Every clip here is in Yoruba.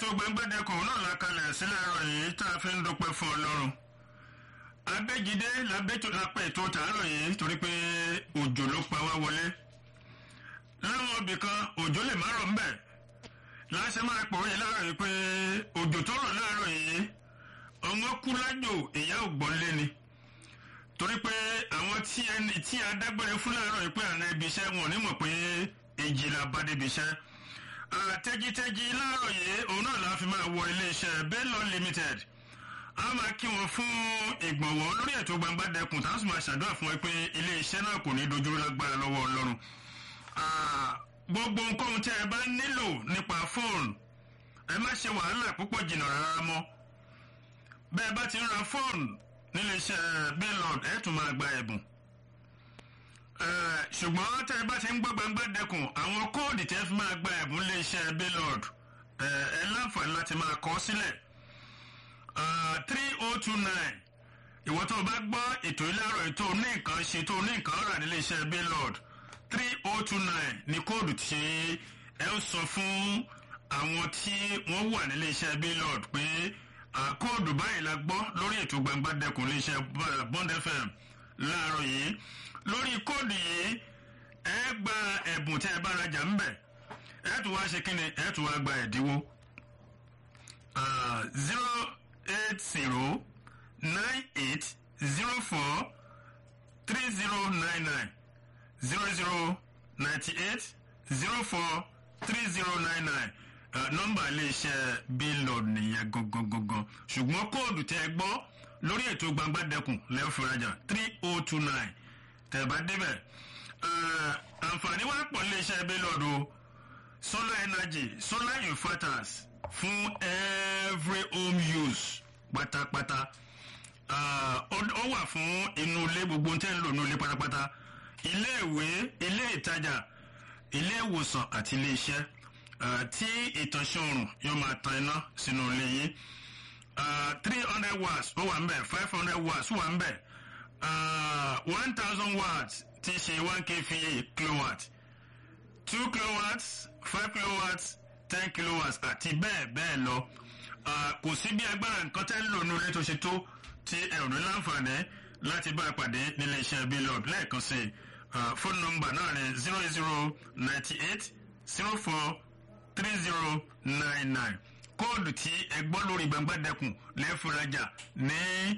gbangbẹ́dẹkùn náà la kalẹ̀ sílẹ̀ ẹ̀rọ yìí tá a fi ń dúpẹ́ fún ọlọ́run abẹ́jídé lápẹ́ ètò tààrọ̀ yìí torí pé òjò ló pa wá wọlé láwọn ibì kan òjò lè má rọ̀ ń bẹ̀ láṣẹ máa pọ̀ yìí láàárọ̀ yìí pé òjò tó rọ̀ láàárọ̀ yìí ọmọ kú lájò ìyá ògbọ́n lé ni torí pé àwọn tí ẹni tí adágbére fún láàárọ̀ yìí pé àná ibi iṣẹ́ wọn ò ní mọ̀ pé èjì la bá débi iṣẹ́ tẹ́jítẹ́jí láàárọ̀ yìí òun náà la fi máa wọ iléeṣẹ́ Bellon Limited a máa kí wọn fún ìgbọ̀nwọ́ lórí ètò gbangba dẹkùn tá a sì máa ṣàdúrà fún ẹ pé iléeṣẹ́ náà kò ní dojú lágbára lọ́wọ́ Ọlọ́run gbogbo nǹkan tẹ́ ẹ bá nílò nípa fóònù ẹ má ṣe wàhálà púpọ̀ jìnnà rárá mọ́ bẹ́ẹ̀ bá ti ń ra fóònù níléeṣẹ́ Bellon ẹ̀ tún máa gba ẹ̀bùn ṣùgbọ́n tẹ́ ẹ bá ti ń gbọ́ gbangba dẹkùn àwọn kóòdù tẹ́ fi máa gba ẹ̀bùn léeṣẹ́ Bellon ẹ láǹfààní láti máa kọ sílẹ̀ three oh two nine ìwọ́n tó o bá gbọ́ ètò ìlàrọ̀ ètò ní nǹkan ṣe tó ní nǹkan rà níléeṣẹ́ Bellon three oh two nine ní kóòdù tí ẹ ń sọ fún àwọn tí wọ́n wà níléeṣẹ́ Bellon pé kóòdù báyìí la gbọ́ lórí ètò gbangba dẹkùn léeṣẹ́ Bond FM láàárọ̀ yìí lórí kóòdù yìí ẹ gba ẹ̀bùn tẹ́ ẹ bá rajà ń bẹ̀ ẹ tún wá ṣe kí ni ẹ tún wá gba ẹ̀dínwó zero eight zero nine eight zero four three zero nine nine zero zero ninety eight zero four three zero nine nine nọ́mbà iléeṣẹ́ Bellon nìyẹn gangan gangan ṣùgbọ́n kóòdù tẹ́ ẹ gbọ́ lórí ètò gbangba dẹkùn lẹ́yìn fúnrajà three oh two nine tẹ́ ẹ bá débẹ̀ àǹfààní wá pọ̀ iléeṣẹ́ Bellon o solar energy solar inverters fún every home use pátápátá ó wà fún inú ilé gbogbo tẹ́ ń lò ní ilé pátápátá ilé ìwé ilé ìtajà ilé ìwòsàn àti ilé iṣẹ́ tí ìtànṣán oòrùn yóò máa tan iná sínú ilé yìí three hundred watts ó wà ń bẹ̀ five hundred watts ó wà ń bẹ̀ one thousand watts ti ṣe one kva kilowatt two kilowatts five kilowatts ten kilowatts àti bẹ́ẹ̀ bẹ́ẹ̀ lọ kò sí bí agbára nǹkan tẹ́ ń lò ní ilé tó ṣe tó tí ẹ ò ní láǹfààní láti bá a pàdé nílé iṣẹ́ Bellon lẹ́ẹ̀kan sí fóònù nọ́mbà náà ní zero zero ninety eight zero four three zero nine nine kóòdù tí ẹ gbọ́ lórí gbangba dẹkùn lẹ́fúnrajà ní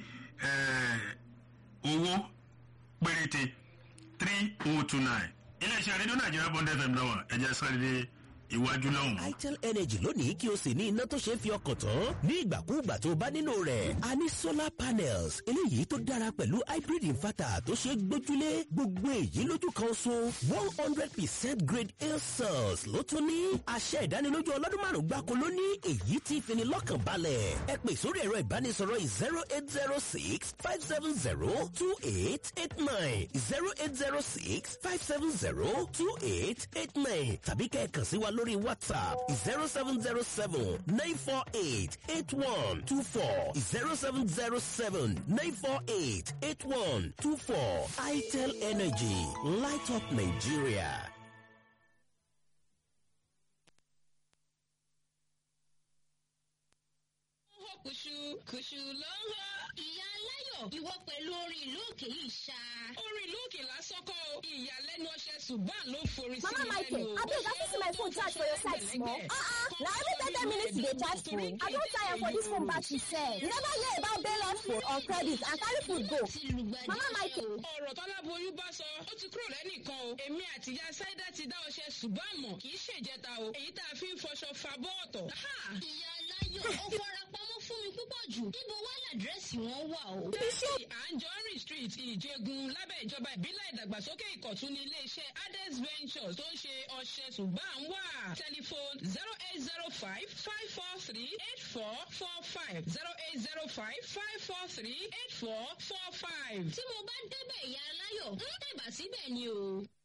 owó péréte three oh two nine iléeṣẹ́ rédíò nàìjíríà bond fm lọ́wọ́ ẹ̀jẹ̀ sáré dé iwájú lọ́hùn. itel energy lónìí kí o sì ní iná tó ṣe é fi ọkàn tán ní ìgbàkúùgbà tó o bá nílò rẹ̀. a ní solar panels eléyìí tó dára pẹ̀lú hybrid inverter tó ṣe é gbójúlé gbogbo èyí lójú kan so one hundred percent grade a cells ló tún ní. àṣẹ ìdánilójú ọlọ́dún márùn-ún gbáko ló ní èyí tí fini lọ́kàn balẹ̀. ẹ pè sórí ẹ̀rọ ìbánisọ̀rọ̀ zero eight zero six five seven zero two eight eight nine zero eight zero six five seven zero two eight eight nine tàbí kẹ́ ẹ kàn sí wa lórí lórí whatsapp zero seven zero seven nine four eight eight one two four zero seven zero seven nine four eight eight one two four itel energy light up nigeria. kùṣù kùṣù ló ń hó. ìyá aláyọ̀ ìwọ pẹ̀lú orin ìlú òkè yìí ṣá. orin ìlú òkè lásán kọ́ o ìyàlẹ́nu ọṣẹ ṣùgbọ́n ló forí sí Mama mi Michael, lẹ́nu. abeg I fit see my phone charge for your side small. Uh-uh, na every ten ten minutes you dey charge phone. I don tire for this phone battery sef. You never hear about Bellon phone or credit and carry food go. ti lùgbàdì. Mama Michael, ọ̀rọ̀ tọ́láboyún bá sọ ó ti kúrò lẹ́nìkan o èmi àti ìyá sáídà ti dá ọṣẹ ṣùgbọ́n àmọ́ kì í ṣèjẹta o èyí tá a fi ń fọṣọ fa bọ́ọ̀tọ̀. Ha! ìyá aláyọ̀ ó fara pamọ́ fún mi púpọ̀ jù. níbo wá làdírẹ́sì wọn wà o. Tẹ́sí Anjorin Street Ìjẹ̀gùn lábẹ́ ìjọba ìbílẹ̀ ìdàgbàsókè ìkọ̀tún ní iléeṣẹ́ Ades Ventures tó ń ṣe ọṣẹ ṣùgbọ́n à ń wà. Tẹlifon zero eight zero five five four three eight four four five zero eight zero five five four three eight four four five. tí mo bá débẹ̀ ìyá aláyọ̀ ń tẹ̀bà síbẹ̀ ni o.